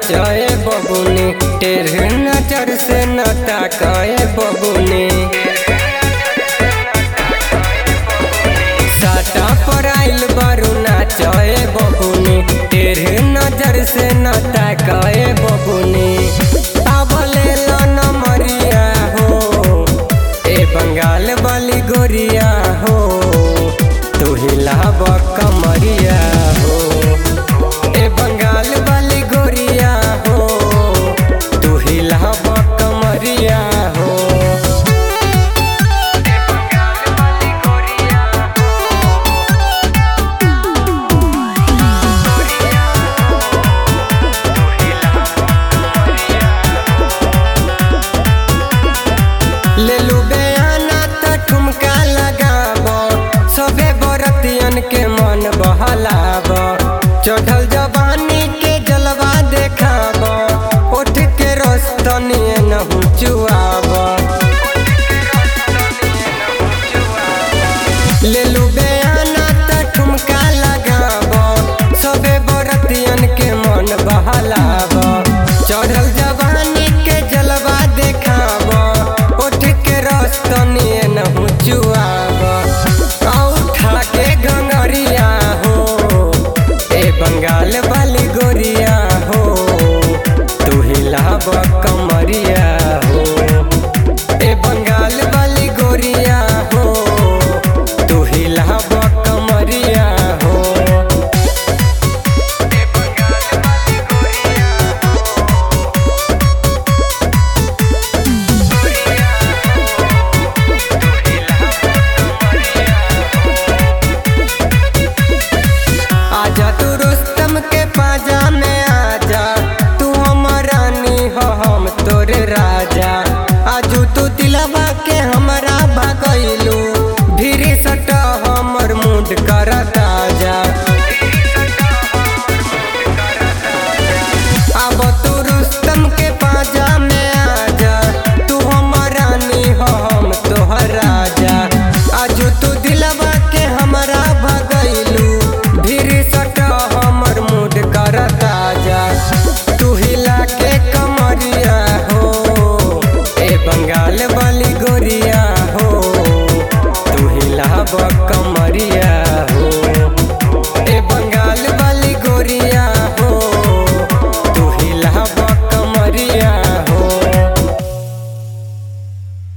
नाचे बबुनी टेढ़ नजर से न ताके बबुनी साटा पर आइल बारू नाचे बबुनी टेढ़ नजर से न ताके बबुनी आवले लन मरिया हो ए बंगाल वाली गोरिया हो तू हिलाब कमरिया हो ए बंगाल वाली गोरिया हो तू हिलाब कमरिया हो ले लू बयाना त ठुमका लगाब सबे बरतियन के मन बहलाब चढ़ल जवानी के जलवा देखाब उठ के रस्तनी नहु चुआब ले लू बयाना त ठुमका लगाब सबे बरतियन के मन बहलाब चढ़ल जवानी के जलवा देखाब उठ के रस्तनी नहु चुआब उठा के गंगरिया हो ए बंगाल वाली गोरिया हो तू हिलाब कमरिया हो ए बंगाल वाली गोरिया हो तू हिलाब कमरिया हो आजा तू रुस्तम के पाजा में आजा तू हमर रानी हो हम तोरे राजा आजू तू दिलवा के हमरा भगैलू धीरे सट हमर मूड कर ताजा अब तू रुस्तम के पाजा में आजा तू हमर रानी हो हम तोहर राजा आजू तू दिलवा के हमरा भगैलू धीरे सट हमर मूड कर ताजा तू हिला के कमरिया हो ए बंगाल वाली गोरिया हो तू हिलाब कमरिया